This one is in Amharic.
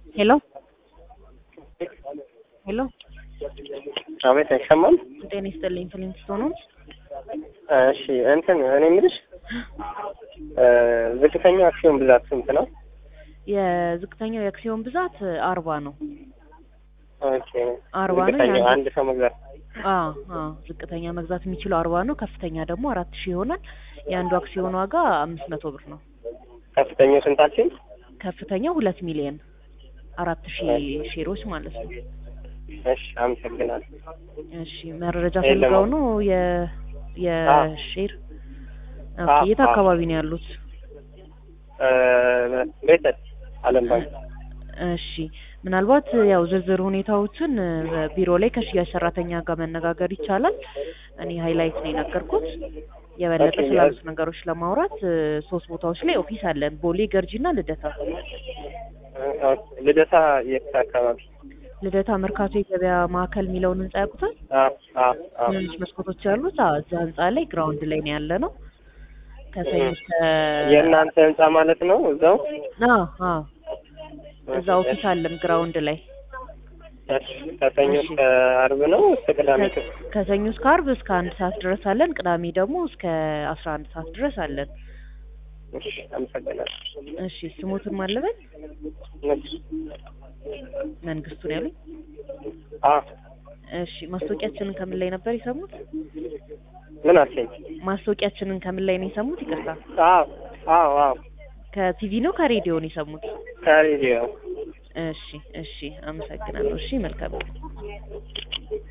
ሄሎ ሄሎ አቤት አይሰማም? ጤና ይስጥልኝ ፍሊንስቶን ነው። እሺ እንትን እኔ የምልሽ ዝቅተኛው አክሲዮን ብዛት ስንት ነው? የዝቅተኛው የአክሲዮን ብዛት አርባ ነው። ኦኬ አርባ ነው። ዝቅተኛው የአንድ- አንድ ሰው መግዛት አ አ ዝቅተኛ መግዛት የሚችለው አርባ ነው። ከፍተኛ ደግሞ አራት ሺህ ይሆናል። የአንዱ አክሲዮን ዋጋ አምስት መቶ ብር ነው። ከፍተኛው ስንት አልሽኝ? ከፍተኛው ሁለት ሚሊዮን አራት ሺህ ሼሮች ማለት ነው። እሺ አመሰግናለሁ። እሺ መረጃ የለም። ፈልገው ነው የ የሼር ኦኬ። አ- የት አ- አካባቢ ነው ያሉት? ቤተል አለም ባንክ እሺ ምናልባት ያው ዝርዝር ሁኔታዎችን እ፣ ቢሮ ላይ ከሽያጭ ሰራተኛ ጋር መነጋገር ይቻላል። እኔ ሃይላይት ነው የነገርኩት። የበለጠ ኦኬ፣ ስላሉት ነገሮች ለማውራት እ፣ ሶስት ቦታዎች ላይ ኦፊስ አለን፣ ቦሌ፣ ገርጂና ልደታ። ልደታ የት አካባቢ? ልደታ መርካቶ የገበያ ማዕከል የሚለውን ህንጻ ያውቁታል? አ አ አ ትንንሽ መስኮቶች ያሉት አዎ፣ እዛ ህንጻ ላይ ግራውንድ ላይ ነው ያለ ነው። ከሰኞ እስከ የእናንተ ህንጻ ማለት ነው እዛው? አዎ አዎ እዛ ኦፊስ አለን ግራውንድ ላይ እሺ፣ ከሰኞ እሺ። እስከ አርብ ነው እስከ ቅዳሜ? ከ- ከሰኞ እስከ አርብ እስከ አንድ ሰዓት ድረስ አለን። ቅዳሜ ደግሞ እስከ አስራ አንድ ሰዓት ድረስ አለን። እሺ አመሰግናለሁ። እሺ ስሙትን ማለበት እሺ። መንግስቱ ነው ያሉኝ። አ እሺ ማስታወቂያችንን ከምን ላይ ነበር የሰሙት? ምን አልሽኝ? ማስታወቂያችንን ከምን ላይ ነው የሰሙት? ይቅርታ አዎ አዎ አዎ ከቲቪ ነው ከሬዲዮ ነው የሰሙት? ከሬዲዮ እሺ እሺ አመሰግናለሁ። እሺ መልካም